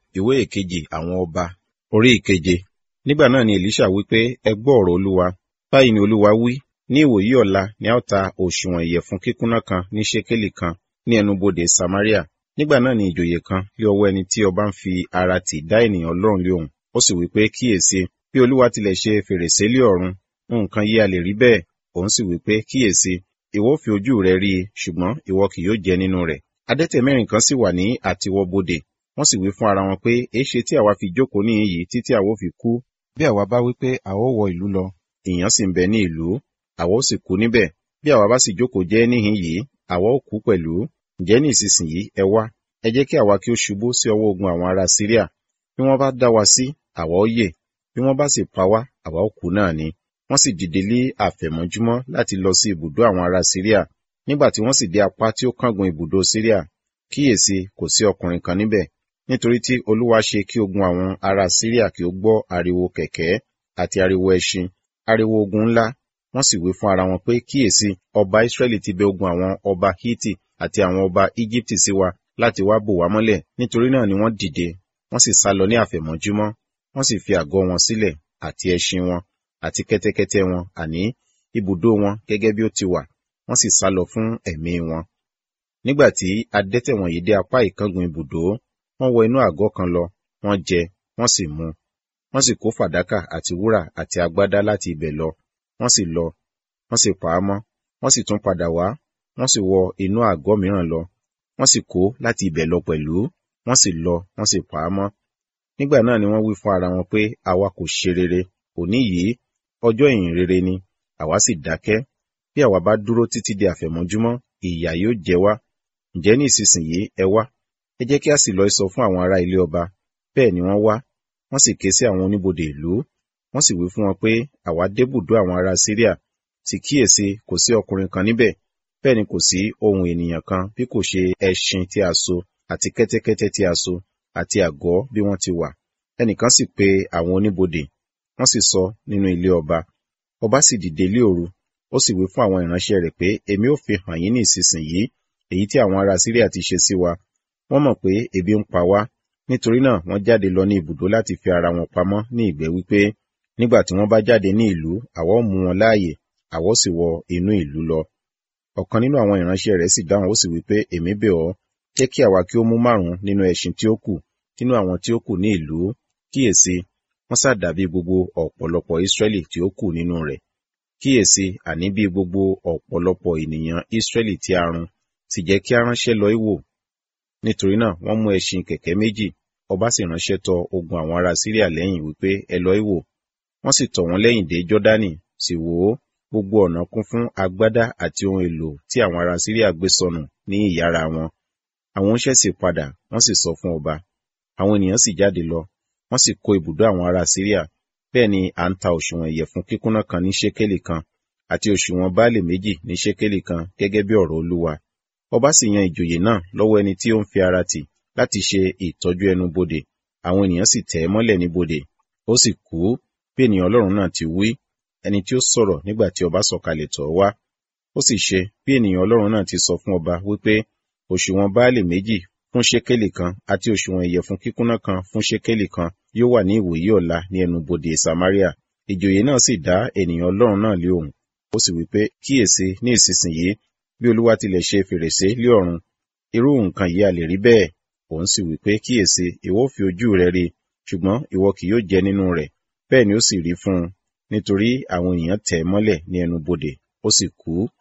ìwé ìkejì àwọn ọba orí ìkeje nígbà náà ni elisha wí pé ẹ gbọ́ ọ̀rọ̀ olúwa báyìí ni olúwa wí ní ìwòyí ọ̀la ni a ó ta òṣùwọ̀n ìyẹ̀fun kíkúnná kan ní ṣékélì kan ní ẹnubodè samaria nígbà náà ni ìjòyè kan lé ọwọ́ ẹni tí ọba ń fi ara tì dá ènìyàn ọlọ́run lé òun ó sì wí pé kíyèsí bí olúwa tilẹ̀ ṣe fèrèsé lé ọ̀run nǹkan yí a lè rí bẹ́ẹ̀ òun sì wí pé kíyèsí ìwọ fi ojú rẹ rí i ṣùgbọ́n ìwọ kì yóò jẹ nínú rẹ̀ adẹ́tẹ̀ mẹ́rin kan sì wà ní àtiwọ́bodè wọ́n sì wí fún ara wọn pé èéṣe tí àwa fi jókòó níhìn yìí títí àwa ó fi kú bí àwa bá wí pé àwa ó wọ ìlú lọ ìyàn sì ń bẹ ní ìlú àwa ó sì kú níbẹ̀ bí àwa bá sì jókòó jẹ́ níhìn yìí àwa ó kú pẹ̀lú ǹjẹ́ ní ìsinsìnyí ẹ wá ẹ jẹ́ kí àwa kí ó ṣubú sí ọwọ́ ogun àwọn ará síríà bí wọ́n bá dá wa sí àwa ó yè bí wọ́n bá sì pa wá àwa ó kú náà ni wọ́n sì dìde lé àfẹ̀mọ́júmọ́ láti lọ sí ibùdó àwọn ará síríà nígbà tí wọ́n sì dé apá tí ó kángun ibùdó síríà kíyèsí kò sí ọkùnrin kan níbẹ̀ nítorí tí olúwa ṣe kí ogun àwọn ará síríà kí ó gbọ́ ariwo kẹ̀kẹ́ àti ariwo ẹṣin ariwo ogun ńlá wọ́n sì wí fún ara wọn pé kíyèsí ọba israẹli ti bẹ ogun àwọn ọba hiti àti àwọn ọba egypti sí wa láti wá bò wá mọ́lẹ̀ nítorí náà ni wọ́n dìde wọ́n sì sá lọ ní àfẹ̀mọ́júmọ́ wọ́n sì fi àgọ́ wọn sílẹ̀ àti ẹṣin wọn àti kẹ́tẹ́kẹ́tẹ́ wọn àní ibùdó wọn gẹ́gẹ́ bí ó ti wà wọ́n sì sá lọ fún ẹ̀mí wọn. nígbà tí adẹ́tẹ̀ wọ̀nyí dé apá ìkángun ibùdó wọ́n wọ inú àgọ́ kan lọ wọ́n jẹ wọ́n sì mu wọ́n sì kó fàdákà àti wúrà àti agbádá láti ibẹ̀ lọ wọ́n sì lọ wọ́n sì pa á mọ́ wọ́n sì tún padà wá wọ́n sì wọ inú àgọ́ mìíràn lọ wọ́n sì kó láti ibẹ̀ lọ pẹ̀lú wọ́n sì lọ wọ́n sì pa á mọ́ nígbà náà ni wọ́n wí fún ara wọn pé àwa kò ṣe rere òní yìí ọjọ́ ìyìn rere ni àwa sì dákẹ́ bí àwa bá dúró títí di àfẹ̀mọ́júmọ́ ìyà yóò jẹ wá ǹjẹ́ ní ìsinsìnyí ẹ wá ẹ jẹ́ kí a sì lọ sọ fún àwọn ará ilé ọba bẹ́ẹ̀ ni wọ́n wá wọ́n sì ké sí àwọn oníbodè ìlú wọ́n sì wí fún wọn pé àwa débùdó àwọn ará síríà sì kíyèsí kò sí ọkùnrin kan níbẹ̀ bẹ́ẹ̀ ni kò sí ohun ènìyàn kan bí kò ṣe ẹṣin tí a so àti kẹ́tẹ́kẹ́tẹ́ tí a so àti àgọ́ bí wọ́n ti wà ẹnìkan sì pe àwọn oníbodè wọ́n sì sọ nínú ilé ọba ọba sì dìde lé òru ó sì wí fún àwọn ìránṣẹ́ rẹ̀ pé èmi ò fi hàn yín ní ìsinsìnyí èyí tí àwọn ará síríà ti ṣe sí wa wọ́n mọ̀ pé ebi ń pa wá nítorí náà wọ́n jáde lọ ní ibùdó láti fi ara wọn pamọ́ ní ìgbẹ́ wípé nígbà tí wọ́n bá jáde ní ìlú àwa ó mú wọn láàyè àwa ó sì wọ inú ìlú lọ ọ̀kan nínú àwọn ìránṣẹ́ rẹ̀ sì dáhùn ó sì wípé èmi bẹ̀ ọ́ jẹ́ kí àwa kí ó mú márùn-ún nínú ẹṣin tí ó kù nínú àwọn tí ó kù ní ìlú kíyèsí wọ́n sá dàbí gbogbo ọ̀pọ̀lọpọ̀ Ísírẹ́lì tí ó kù nínú rẹ̀ kíyèsí àní bí gbogbo ọ̀pọ̀lọpọ̀ ènìyàn Ísírẹ́lì tí a run sì jẹ́ kí a ránṣẹ́ lọ ìwò nítorí náà wọ́n mú ẹṣin kẹ̀kẹ́ méjì ọba sì ránṣẹ́ tọ ogun àwọn ará Síríà lẹ́yìn wípé ẹ lọ ìwò wọ́n sì tọ̀ wọ́n lẹ́yìn dé Jọ́dánì sì wò ó gbogbo ọ̀nà kún fún agbádá àti ohun èlò tí àwọn ará Síríà gbé sọnù ní ìyára wọn àwọn oníṣẹ́ sì padà wọ́n sì sọ fún ọba àwọn ènìyàn sì jáde lọ wọ́n sì kó ibùdó àwọn ará Síríà bẹ́ẹ̀ ni à ń ta òṣùwọ̀n ìyẹ̀fun kíkúnná kan ní ṣékélì kan àti òṣùwọ̀n báàlì méjì ní ṣékélì kan gẹ́gẹ́ bí ọ̀rọ̀ Olúwa ọba sì yan ìjòyè náà lọ́wọ́ ẹni tí ó ń fi ara tì láti ṣe ìtọ́jú ẹnu bodè àwọn ènìyàn sì tẹ̀ ẹ́ mọ́lẹ̀ ní bodè ó sì kú bí ènìyàn Ọlọ́run náà ti wí ẹni tí ó sọ̀rọ̀ nígbà tí ọba sọ̀kalẹ̀ tọ̀ wá ó sì ṣe bí ènìyàn Ọlọ́run náà ti sọ fún ọba wípé òṣùwọ̀n báàlì méjì fún ṣékélì kan àti òṣùwọ̀n ìyẹ̀fun kíkúnná kan fún ṣékélì kan yóò wà ní ìwòyí ọ̀la ní ẹnu bodè Samaria ìjòyè náà sì dá ènìyàn Ọlọ́run náà lé òun ó sì wípé kíyèsí ní ìsinsìnyí bí Olúwa tilẹ̀ ṣe fèrèsé lé ọ̀run irú nǹkan yìí a lè rí bẹ́ẹ̀ òun sì wípé kíyèsí ìwọ fi ojú rẹ rí ṣùgbọ́n ìwọ kì yóò jẹ nínú rẹ̀ bẹ́ẹ̀ ni ó sì rí fún un nítorí àwọn ènìyàn tẹ̀ mọ́lẹ̀ ní ẹnu bodè ó sì kú